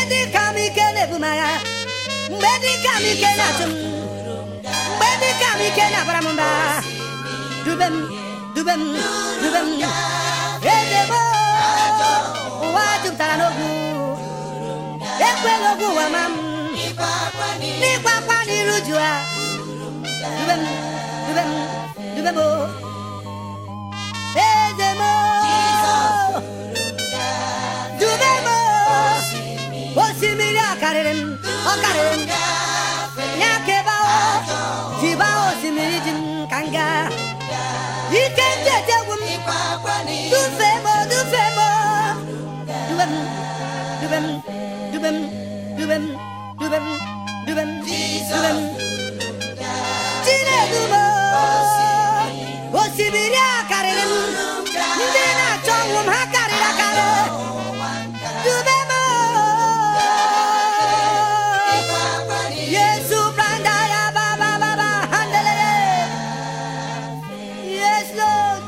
dị ka m ike na-ebu m agha mgbe dị ka m ike na-achụ m mgbe dị ka m ike na-abara m mba dube m dube m dube m eze m ụwa jupụtara n'ogwu ekwela ogwu ụwa ma m n'ịkwa akwa n'iru ju ha dube m dube m dube m o. eze m dube m osimiri a karịrị m ọ karịrị m ya ka ebe ahụ ji baa osimiri ji m ka m gaa ike ndị etegwu m dufe m dufe m dube m dube m dube m dube m dube m dube m dube m chinedu m osimiri a karịrị m ndị na-achọ ọnwụ m ha karịrị akarị dube m yesu branda ya ba ba ba ba handelele yes lord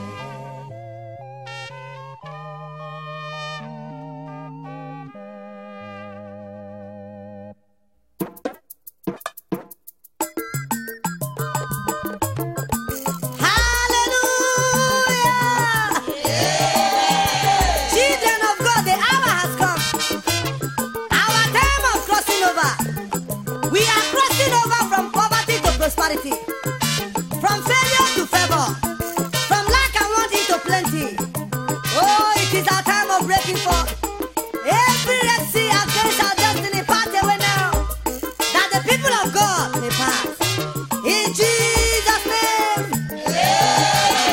Hallelujah! Children of God, the hour has come. Our time of crossing over. We are crossing over from poverty to prosperity, from failure to favor, from lack and want into plenty. Oh, it is our time of breaking forth. Every red sea against our destiny pass away now, that the people of God may pass. In Jesus' name.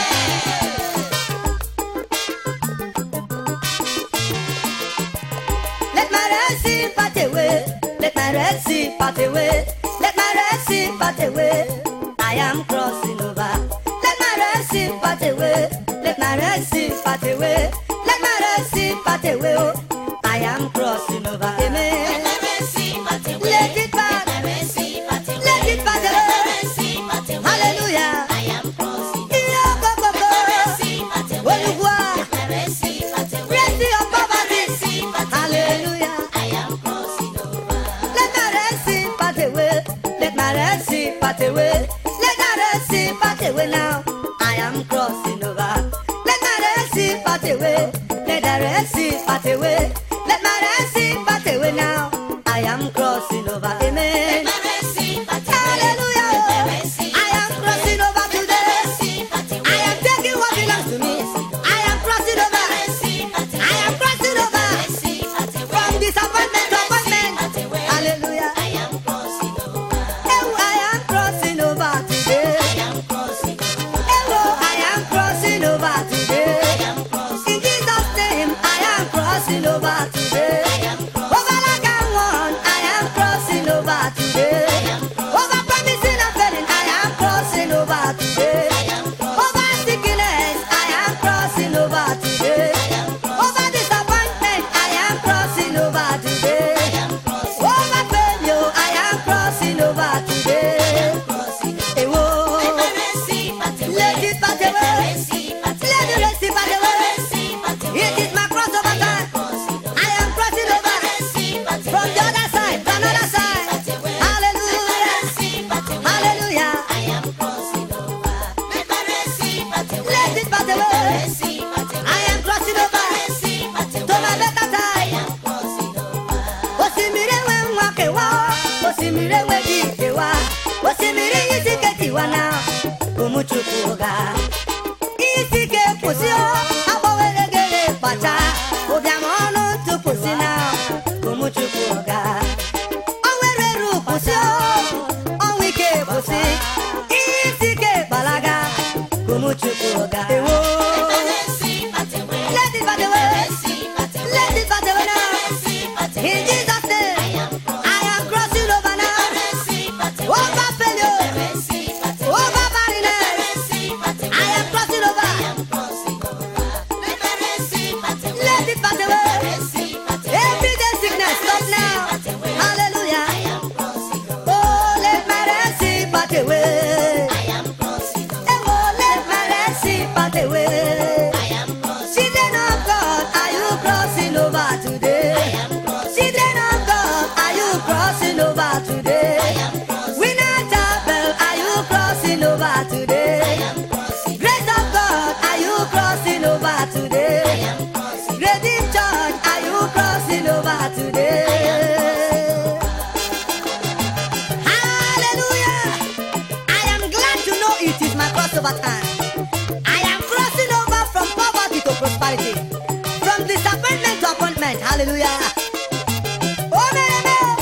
Let my red sea part away. Let my red sea part away. Let my red sea part away. I am crossing over. Let my red sea part away. Let my red sea part away. Let my red sea part away. Oh, I am crossing over. Amen. Let it part. Let it part away. Hallelujah. Iyo gbogbo. Olúwa. Red sea of poverty. Hallelujah. Let my red sea part away. Let my red sea part away. Let my red sea part away now. I am crossing over. Let my red sea part away. Let the red sea part away. Let my red sea part away now. I am crossing over. Amen. Hallelujah. I am crossing over today. I am taking what belongs to me. I am crossing over. I am crossing over. From disappointment to appointment. Hallelujah. Oh, I am crossing over today. Oh, I am crossing over today. In Jesus' name, I am crossing over today. Over like I want, I am crossing over today. Over promising and failing, I am crossing over today. Over sickness, I am crossing over today. Over disappointment, I am crossing over today. Over failure, I am crossing over today. Eh, whoa. Let it pass away. Let the rest pass away. It is my crossover time. I am crossing over from the other side to another side. Hallelujah. Hallelujah. Let it pass away. I am crossing over to my better time. Osimiri enwe nwa kewa, osimiri enwe di kewa, osimiri isi ke tiwa na ụmụ Chukwu ga. Isi ke kwụsị o, agbawere gere kpacha, ụbịam ọnụ ntụpụsị na ụmụ Chukwu ga. O nwere eru kwụsị o, ọnwụ ike kwụsị, isi ke gbalaga, ụmụ Chukwu ga. Ewo. Let it pass away. Let it pass away now. In Jesus' name, I am crossing over now. Over failure, over barrenness. I over time. I am crossing over from poverty to prosperity, from disappointment to appointment. Hallelujah. Oh, man, man.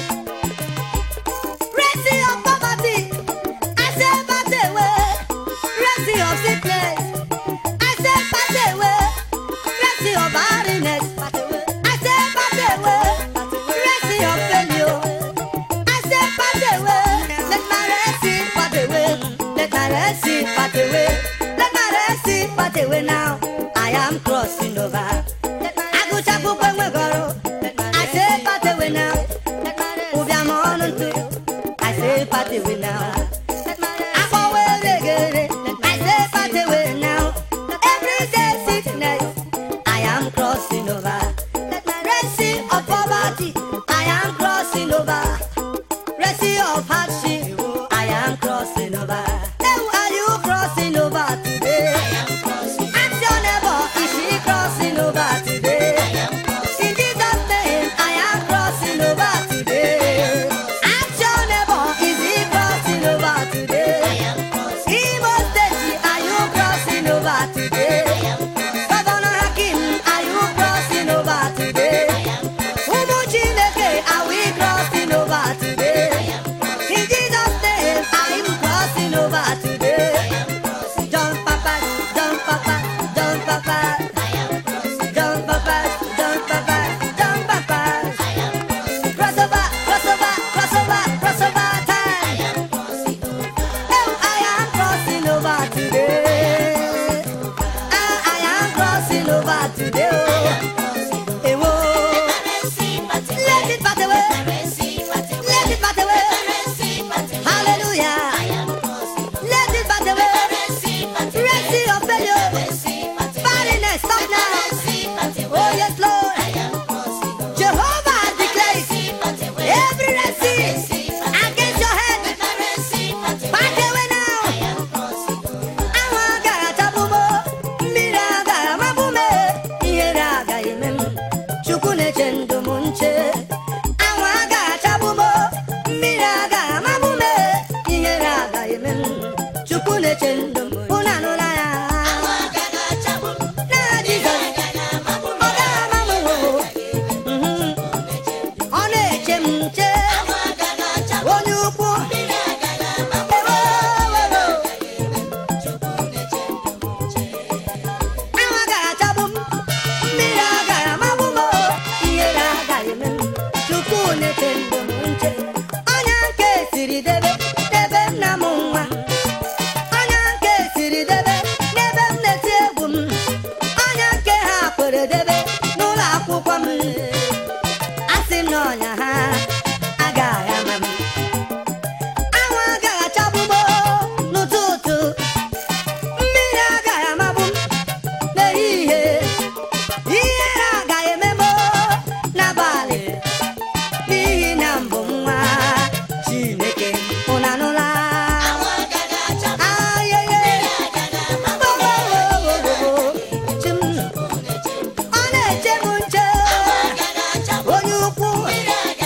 Mercy of poverty, I say pass away. Mercy of sickness, I say pass away. Mercy of barrenness, I say pass away. Mercy of failure, I say pass away. Let my mercy pass away. Let my mercy pass away. Let my mercy pass away now. I am crossing over. Agụchapụkwa enwegoro. I say pass away now. Ụbịam ọnụ ntụ. I say pass away now. Akpọwa eregere. I say pass away now. Everyday sickness. I am crossing over. Mercy of poverty. I am crossing over. Mercy of hardship. I am crossing over. Hey, are you crossing over today? Ask your neighbor, is she crossing over today? In Jesus' name, I am crossing over today. Ask your neighbor, is he crossing over today? Imo State, are you crossing over today? Governor Hakim, are you crossing over today? Ụmụ Chineke, are we crossing over today? In Jesus' name, I am crossing over today. John Papa, John Papa, John Papa. John Papa, John Papa, John Papa. Crossover, crossover, crossover, crossover time. Oh, I am crossing over today. Ah, I am crossing over today. Oh, eh, whoa. Let it pass away. Let it pass away. Hallelujah. Let it pass away. Mercy of failure. Barrenness, stop now. Oh, yes, Lord. Jehovah declares every mercy against your head. Pass away now. Ahụ agaghị atagbu m, mmiri agaghị amagbu m, ihere agaghị eme m. Chukwu na-eche ndụ m nche. Ahụ agaghị atagbu m, mmiri agaghị amagbu m, ihere agaghị eme m. Chukwu na-eche ndụ m, unu anụla ya. N'aha Jizọs, ọ gaghị ama m oo. Mhm. Ọ na-eche m nche, onye ukwu. Ewo, ewo. Ahụ agaghị achagbu m, mmiri agaghị amagbu m, ihere agaghị eme m. Chukwu na-eche ndụ m nche. Ọnya nke siri debe n'ebe nna m nwa. Ọnya nke siri debe n'ebe m na-eti egwu m. Ọnya nke ha kwere debe n'ụlọ akwụkwọ m. Asị m na ọnya ha agaghị ama m. Anwụ agaghị achagbu m n'ụtụtụ. Mmiri agaghị amagbu m n'ehihie. Ihere agaghị eme m n'abalị. N'ihi na mbụ nwa Chineke unu anụla? Ayeye. Ogogogogogo. Chim. Ọ na-eche m nche. Onye ukwu.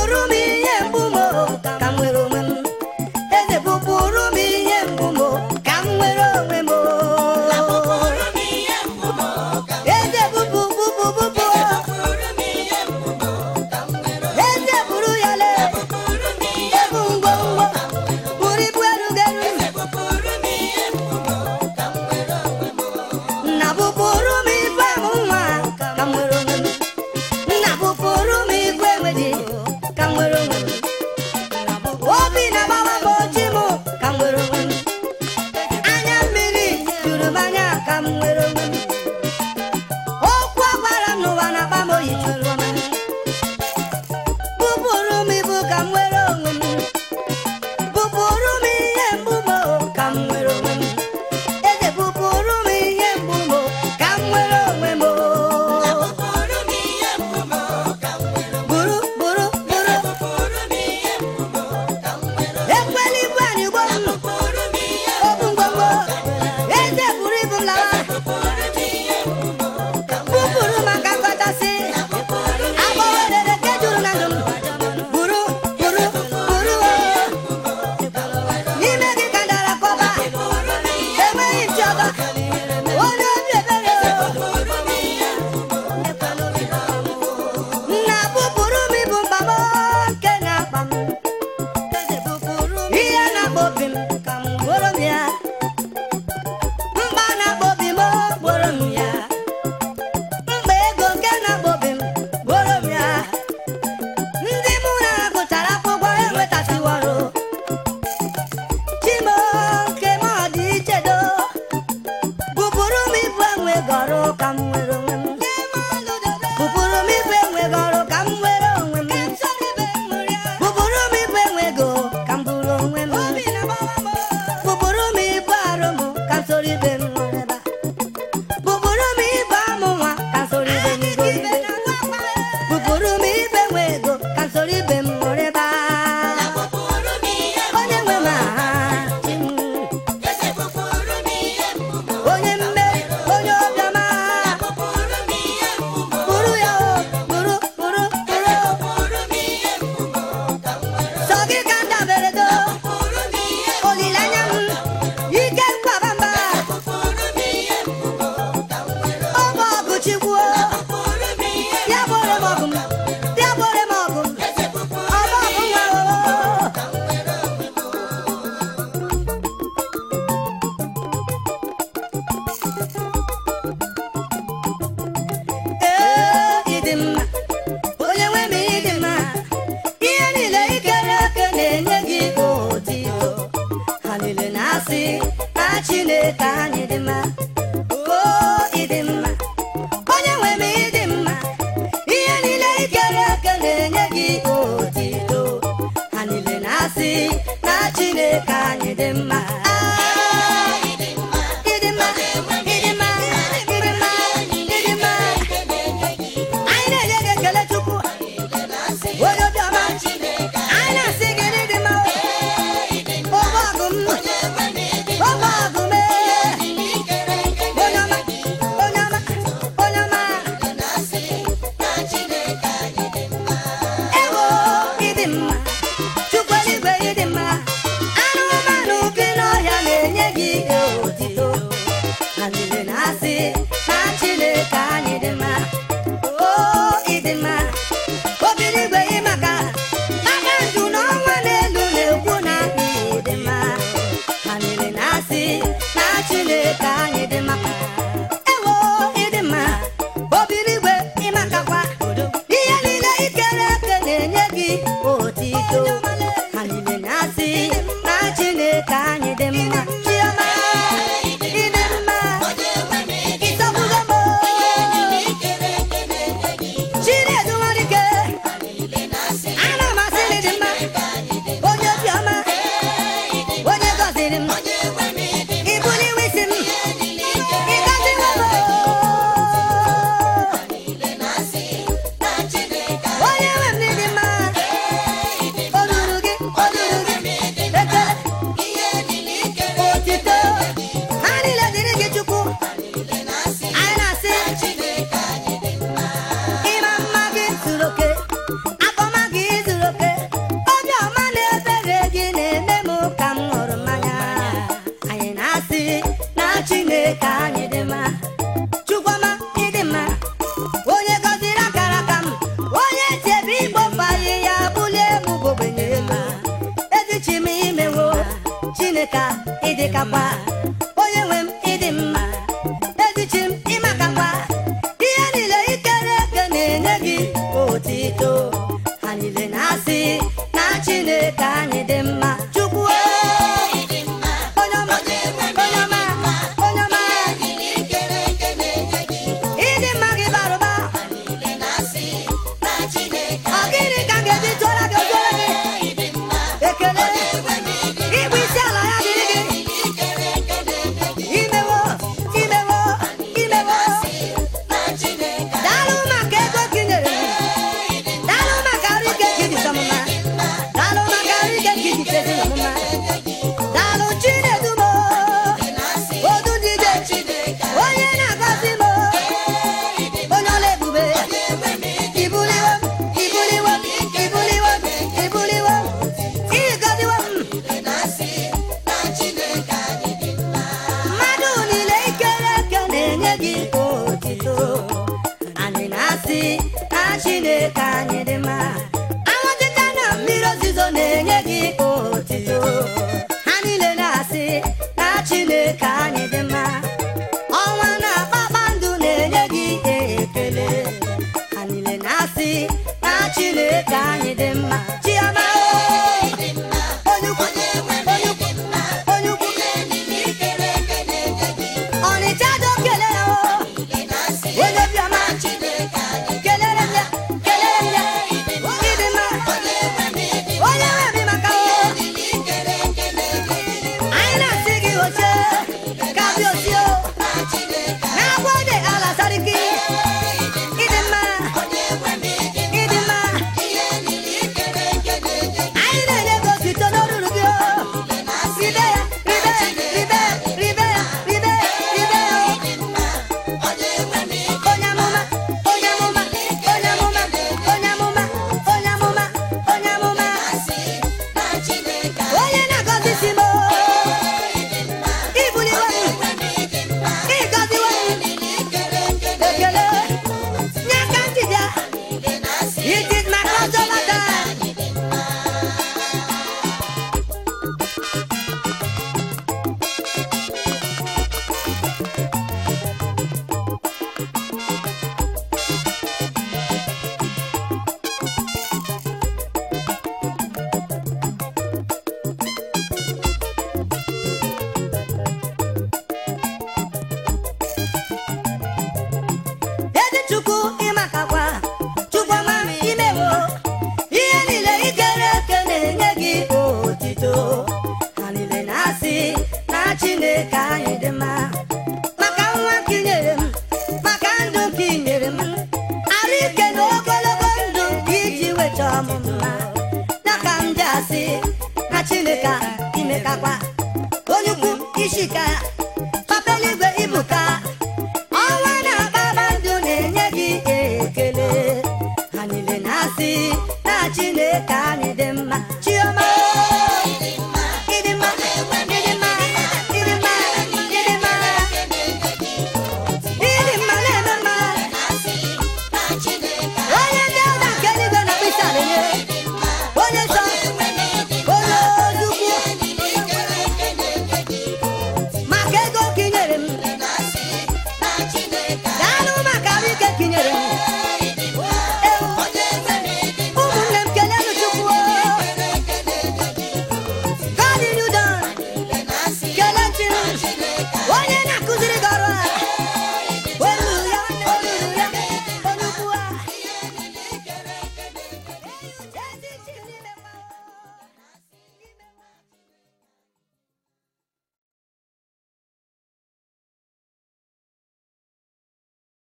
bụpụrụ m ihe mgbu m o, ka m nwere onwe m eze bụpụrụ m ihe mgbu m o, ka m nwere onwe m o. eze bụpụ bụpụ bụpụ eze bụrụ ya lee ebu ngwongwo bụrụ ibu erugeru nna bụpụrụ m igwe m nwa ka m nwere onwe m nna bụpụrụ m igwe enweghị ka m nwere onwe m obi na-agbawa m ochi m ka m nwere onwe m anya mmiri juru m anya ka m nwere onwe m okwu a gwara m n'ụwa na-akpa m oyi juru m bụpụrụ m ibu ka m nwere onwe m bụpụrụ m ihe mgbu m ka m nwere onwe m eze bụpụrụ m ihe mgbu m ka m nwere onwe m bụrụ bụrụ bụrụ ekwela ibu anyị gbo m obu ngwongwo eze buru ibu m lawa bụpụrụ maka nkọchasị agbọghọ rere nke juru na ndụ m bụrụ bụrụ dịkakwa onye nwe m ịdị mma ezichi m ịmakakwa ihe niile ikere eke na-enye gị otito ha niile na-asị na chineke anyị dị mma chukwu onye ọma onye ọma onye ọma ịdị mma gị bara ụba ọ gịnị ka m ga-eji tụọra gị ozuore gị ekele ịbụ isi ala ya dịrị gị imewo imewo imewo daalụ maka ego gị nyere m daalụ maka arụ ike gị dị ọmụma daalụ maka arụ ike gị dị ezi ọmụma daalụ chinedumo odu dide onye na-agọzi m onye ọla ebube ibuliwo m ibuliwo m ibuliwo m ibuliwo m ịgọziwo m mmadụ niile ikere eke na-enye gị otito anyị na-asị na chineke anyị dị mma anwụtịta na mmiri ozizo na-enye gị otito ha niile na-asị na chineke anyị dị mma ọnwa na kpakpando na-enye gị ekele ha niile na-asị na chineke anyị dị mma chiọma onye ukwu onye ukwu onye ukwu ọnịcha dị okele ya o onye obiọma kelere m ya kelere m ya ịdị mma onye nwe m maka o anyị na-asị gị oche ka bịa osie o na-agwa ode ala sariki ịdị mma ịdị mma anyị na-enye gị otito n'olulu gị o ribe ya ribe ya ribe ya ribe ya ribe ya ribe ya o onye amụma onye amụma onye amụma onye amụma onye amụma onye amụma onye na-agọzi si m ibuliwe m ịgọziwe m ekele nye aka njide it is my crossover time ezi chukwu ịmakakwa chukwu ọma imewo ihe niile ikere eke na-enye gị otito ha niile na-asị na chineke anyị dị mma maka nwa ka ị nyere m maka ndụ ka ị nyere m arụ ike na ogologo ndụ iji weta ọmụma ya ka m ji asị na chineke imekakwa onye ukwu ishika